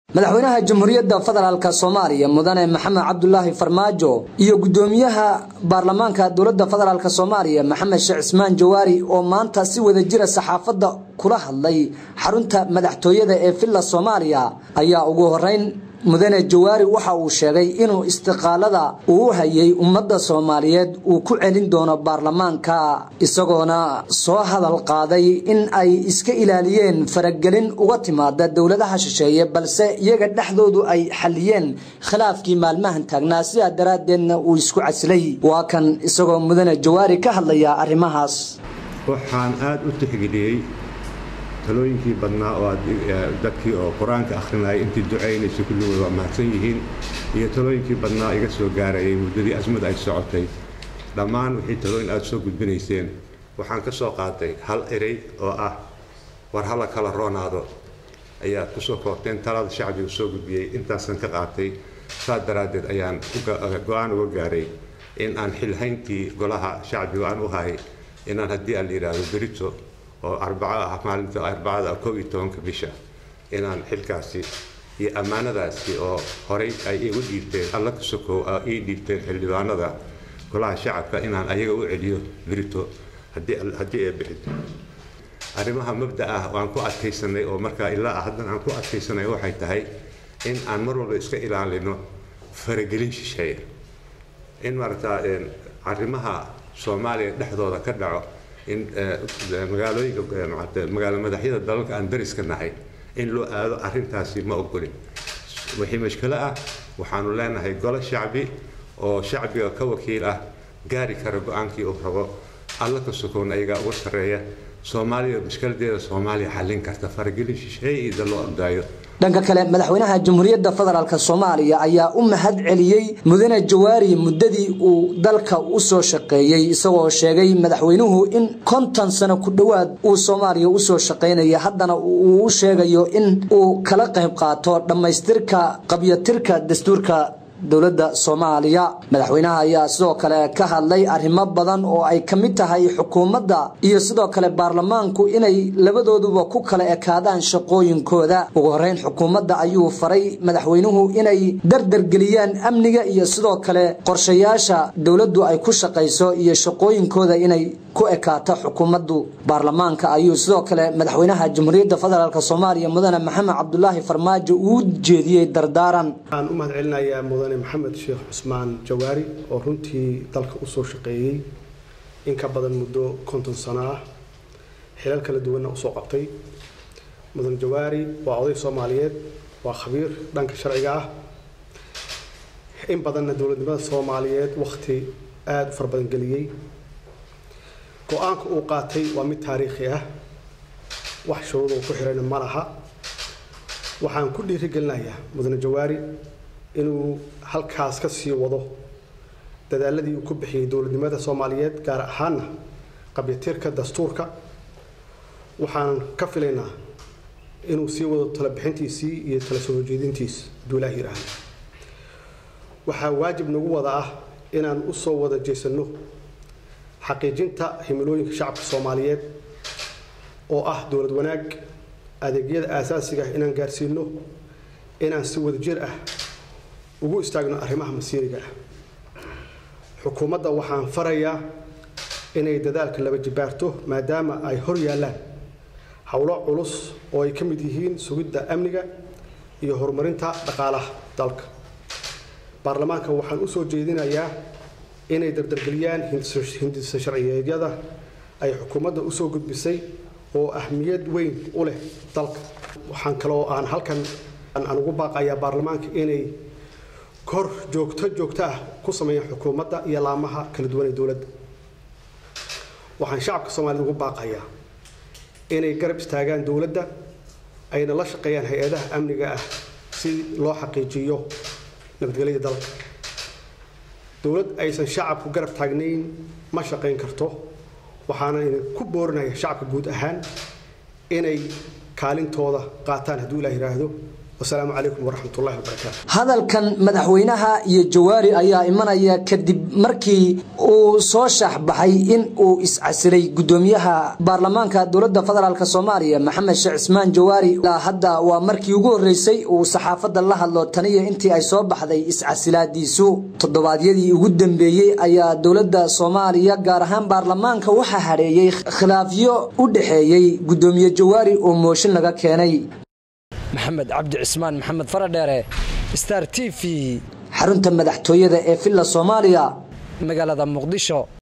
madaxweynaha jamhuuriyadda federaalk soomaaliya mudane maxamed cabdulaahi farmaajo iyo gudoomiyaha baarlamaanka dowladda federaalk soomaaliya maxamed sheekh cismaan jawaari oo maanta si wada jira saxaafadda kula hadlay xarunta madaxtooyada ee villa soomaaliya ayaa ugu horeyn mudane jawaari waxa uu sheegay inuu istiqaalada uu u hayay ummadda soomaaliyeed uu ku celin doono baarlamaanka isagoona soo hadal qaaday in ay iska ilaaliyeen faragelin uga timaada dowladaha shisheeye balse iyaga dhexdoodu ay xaliyeen khilaafkii maalmahan taagnaa sidaa daraaddeedna uu isku casilay waa kan isagoo mudane jawaari ka hadlaya arrimahaas waxaan aada u tixgeliyey talooyinkii badnaa oo dadkii oo qur-aanka akhrinayay intii ducaynaysa kulligood waa mahadsan yihiin iyo talooyinkii badnaa iga soo gaarayay muddadii asmad ay socotay dhammaan wixii talooyin aada soo gudbinayseen waxaan ka soo qaatay hal erey oo ah war hala kala roonaado ayaad ku soo koobteen talada shacbigu soo gudbiyey intaasan ka qaatay saas daraaddeed ayaan go-aan uga gaaray in aan xilhayntii golaha shacbigu aan u hahay inaan haddii aan la yidhaahdo berito oo arbaco ah maalinta arbacada kow iyo tobanka bisha inaan xilkaasi iyo ammaanadaasi oo horay ay igu dhiibteen alla ka sokow ii dhiibteen xildhibaanada golaha shacabka inaan ayaga u celiyo berito haddii ee bixid arrimaha mabda ah waan ku adkaysanay oo markaa ilaa ah haddan aan ku adkaysanay waxay tahay in aan mar walba iska ilaalino faragelin shisheeya in maaragtaa arrimaha soomaaliya dhexdooda ka dhaco in magaalooyinka magaalo madaxyada dalalka aan dariska nahay in loo aado arrintaasi ma ogolin wixii mashkilo ah waxaanu leenahay golo shacbi oo shacbiga ka wakiil ah gaari kara go-aankii uu rabo alla ka sokown ayagaa uga sarreeya soomaaliya mushkiladeeda soomaaliya xallin karta faragelin shisheeye ida loo ordaayo dhanka kale madaxweynaha jamhuuriyadda federaalk soomaaliya ayaa u mahad celiyey mudane jawaari muddadii uu dalka u soo shaqeeyey isagoo sheegay madaxweynuhu in konton sano ku dhowaad uu soomaaliya usoo shaqaynaya haddana uu u sheegayo in uu kala qayb qaato dhammaystirka qabyatirka dastuurka dowladda soomaaliya madaxweynaha ayaa sidoo kale ka hadlay arrimo badan oo ay ka mid tahay xukuumadda iyo sidoo kale baarlamaanku inay labadooduba ku kala ekaadaan shaqooyinkooda ugu horeyn xukuumadda ayuu faray madaxweynuhu inay dardargeliyaan amniga iyo sidoo kale qorshayaasha dowladdu ay ku shaqayso iyo shaqooyinkooda inay ku ekaato xukuumaddu baarlamaanka ayuu sidoo kale madaxweynaha jamhuuriyadda federaalk soomaaliya mudane maxamed cabdulaahi farmaajo uu jeediyey dardaaran waxaan u mahad celinayaa mudane maxamed sheekh cusmaan jawaari oo runtii dalka usoo shaqeeyey in ka badan muddo konton sano ah xilal kala duwanna usoo qabtay mudane jawaari waa oday soomaaliyeed waa khabiir dhanka sharciga ah in badanna dowladnimada soomaaliyeed wakhti aada u fara badan geliyey go-aanka uu qaatay waa mid taariikhi ah wax shuruud uu ku xirayna ma laha waxaan ku dhiirigelinayaa mudane jawaari inuu halkaas ka sii wado dadaaladii uu ku bixiyey dowladnimada soomaaliyeed gaar ahaana qabyatirka dastuurka waxaan ka filaynaa inuu sii wado talabixintiisii iyo tala soo horjeedintiis hadduu ilaah yidhaahdo waxaa waajib nagu wada ah inaan u soo wada jeesanno xaqiijinta himilooyinka shacabka soomaaliyeed oo ah dowlad wanaag adeegyada aasaasiga ah inaan gaarsiino inaan si wadajir ah ugu istaagno arrimaha masiiriga ah xukuumadda waxaan farayaa inay dadaalka laba jibaarto maadaama ay hor yaallaan howlo culus oo ay ka mid yihiin sugidda amniga iyo horumarinta dhaqaalaha dalka baarlamaanka waxaan u soo jeedinayaa inay dardargeliyaan hindisa sharciyeedyada ay xukuumadda usoo gudbisay oo ahmiyad weyn u leh dalka waxaan kaloo aan halkan aan ugu baaqayaa baarlamaanka inay kor joogto joogto ah ku sameeyaan xukuumadda iyo laamaha kala duwan ee dowladda waxaan shacabka soomaaliyed ugu baaqayaa inay garab istaagaan dowladda ayna la shaqeeyaan hay-adaha amniga ah si loo xaqiijiyo nabadgelyada dalka dowlad aysan shacabku garab taagnayn ma shaqayn karto waxaana ku boorinaya shacabka guud ahaan inay kaalintooda qaataan hadduu ilaah yidhaahdo wasalaamu calaykum waraxmatullahi wabarakaatu hadalkan madaxweynaha iyo jawaari ayaa imanaya kadib markii uu soo shaaxbaxay in uu iscasilay gudoomiyaha baarlamaanka dowladda federaalk soomaaliya maxamed sheekh cismaan jawaari ilaa hadda waa markii ugu horreysay uu saxaafadda la hadlo taniyo intii ay soo baxday iscasilaadiisu toddobaadyadii ugu dambeeyey ayaa dowladda soomaaliya gaar ahaan baarlamaanka waxaa hadheeyey khilaafyo u dhexeeyey gudoomiye jawaari oo mooshin laga keenay maxamed cabdi cismaan maxamed faradheere star t v xarunta madaxtooyada ee villa soomaaliya magaalada muqdisho